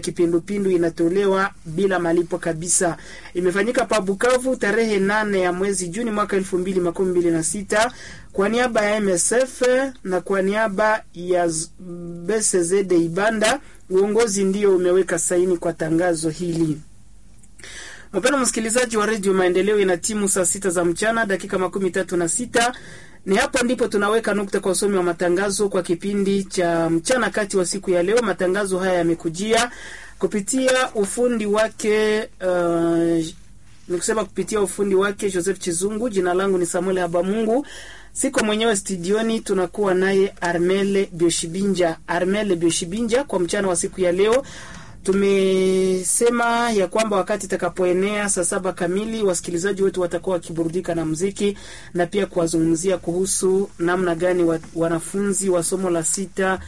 kipindupindu inatolewa bila malipo kabisa. Imefanyika pa Bukavu tarehe nane ya mwezi Juni mwaka elfu mbili makumi mbili na sita kwa niaba ya MSF na kwa niaba ya BCZD Ibanda, uongozi ndio umeweka saini kwa tangazo hili. Mpendwa msikilizaji wa redio Maendeleo, ina timu saa sita za mchana dakika makumi tatu na sita. Ni hapo ndipo tunaweka nukta kwa usomi wa matangazo kwa kipindi cha mchana kati wa siku ya leo. Matangazo haya yamekujia kupitia ufundi wake uh, nikusema kupitia ufundi wake Joseph Chizungu. Jina langu ni Samuel Habamungu, siko mwenyewe studioni, tunakuwa naye Armele Bioshibinja. Armele Bioshibinja, kwa mchana wa siku ya leo tumesema ya kwamba wakati itakapoenea saa saba kamili wasikilizaji wetu watakuwa wakiburudika na muziki na pia kuwazungumzia kuhusu namna gani wa, wanafunzi wa somo la sita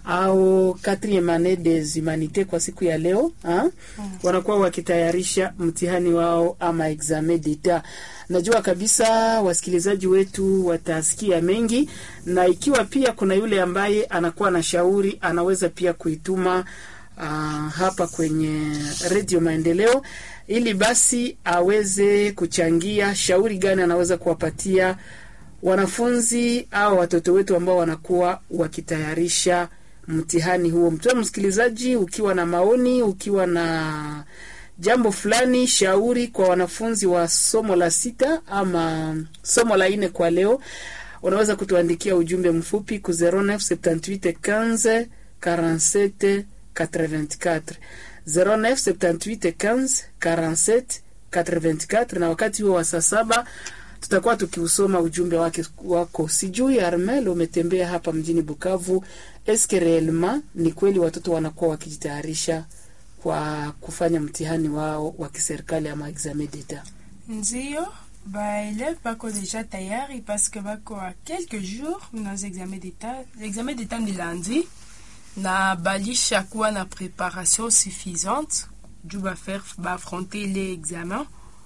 au quatrieme annee des humanités kwa siku ya leo ha? Mm. wanakuwa wakitayarisha mtihani wao ama examen d'etat. Najua kabisa wasikilizaji wetu watasikia mengi, na ikiwa pia kuna yule ambaye anakuwa na shauri anaweza pia kuituma Uh, hapa kwenye redio Maendeleo ili basi aweze kuchangia shauri gani anaweza kuwapatia wanafunzi au watoto wetu ambao wanakuwa wakitayarisha mtihani huo. Mtoe msikilizaji, ukiwa na maoni, ukiwa na jambo fulani, shauri kwa wanafunzi wa somo la sita ama somo la nne kwa leo, unaweza kutuandikia ujumbe mfupi ku 0978 15 47 84 09 78 15 47 84. Na wakati huo wa saa saba tutakuwa tukiusoma ujumbe wake wako. Sijui Armel, umetembea hapa mjini Bukavu, eske reellement ni kweli watoto wanakuwa wakijitayarisha kwa kufanya mtihani wao wa kiserikali ama examen d'etat? Ndio, baeleve bako deja tayari parce que bako a quelques jours nos examen d'etat. L'examen d'etat ni lundi na balisha kuwa na préparation suffisante juu bafaire baafronter ile examen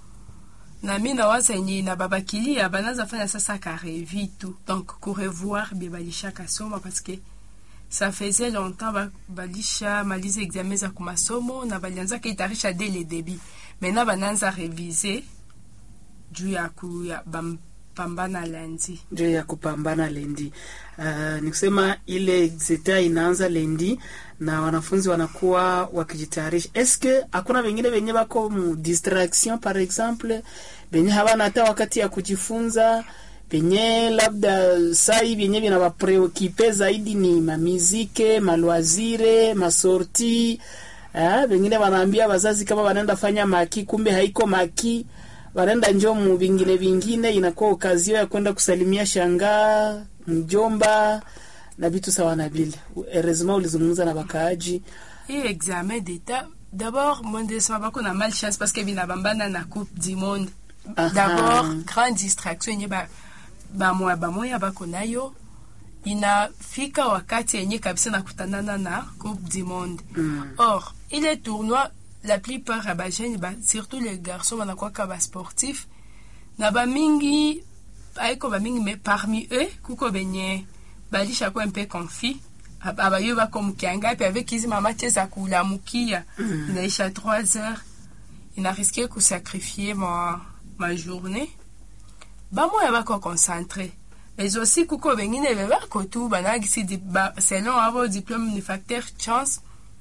na mi nawaza yenye na babakilia banaza fanya sasa karevi tu donc kurevoir bie balisha kasoma parce que ça faisait longtemps ba, balisha maliza examen za kumasomo na balianza kaitarisha dès le début maintenant bananza réviser juu ya ku ya bam, pambana lendi ndio ya kupambana lendi. Uh, ni kusema ile exeta inaanza lendi na wanafunzi wanakuwa wakijitayarisha. Eske hakuna wengine wenye bako mu distraction par exemple, benye habana hata wakati ya kujifunza, benye labda sai benye vinawapreokipe zaidi ni mamizike, malwazire, masorti uh, wengine wanaambia wazazi kama wanaenda fanya maki, kumbe haiko maki wanaenda njo mu vingine vingine, inakuwa okazio ya kwenda kusalimia shangaa mjomba na vitu sawa na vile. Heureusement ulizungumza na bakaaji hii examen d'etat d'abord mondesema bako na malchance parce que binabambana na coupe du monde d'abord grande distraction yenye bamoya bamoya bako nayo inafika wakati yenye kabisa nakutanana na coupe du monde mm. or ile tournoi la plupart ya bajene ba, surtout les garçons banakwaka basportif na bamingi aiko bamingi me parmi eux kuko benye balisha kwa mpe confi abayo bako mukianga pe avec hizi mama cheza kulamukia mm. inaisha 3 heures ina risqué kusacrifier ma, ma journée bamoya bako concentré mais aussi kuko bengine bebako tu banagisi ba, selon abo diplôme ni facteur chance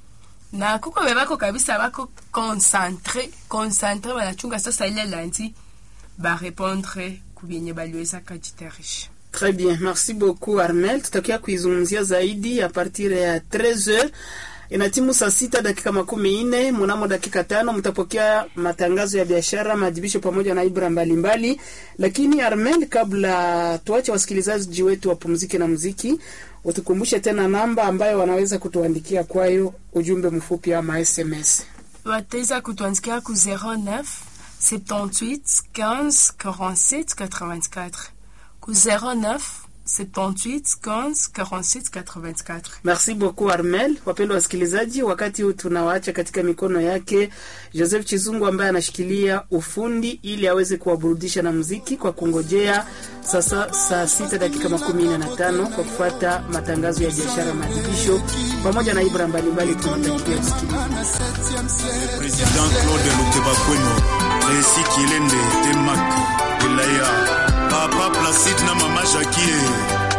na kuko bebako kabisa bako concentre concentre banachunga sasa ile lundi barepondre kubyenye baliweza kajitayarisha. Très bien, merci beaucoup Armel. Tutakia kuizungumzia zaidi a partir ya 13h. Inatimu saa sita dakika makumi nne. Mnamo dakika tano mtapokea matangazo ya biashara, maadhibisho pamoja na ibra mbalimbali mbali. Lakini Armel, kabla tuache wasikilizaji wetu wapumzike na muziki, utukumbushe tena namba ambayo wanaweza kutuandikia kwayo ujumbe mfupi ama SMS. Wataweza kutuandikia ku 09 78 15 47 84 ku 09 78 15 47 84. Merci beaucoup Armel. Wapendwa wasikilizaji, wakati huu tunawaacha katika mikono yake Joseph Chizungu ambaye anashikilia ufundi ili aweze kuwaburudisha na muziki kwa kungojea sasa saa sita dakika makumi nne na tano kwa kufuata matangazo ya biashara na adibisho pamoja na ibra mbalimbali. Tunatakia kusikiliza Président Claude Lukebakweno, Resi Kilende, Temak, Elaya, Papa Placide na Mama Jackie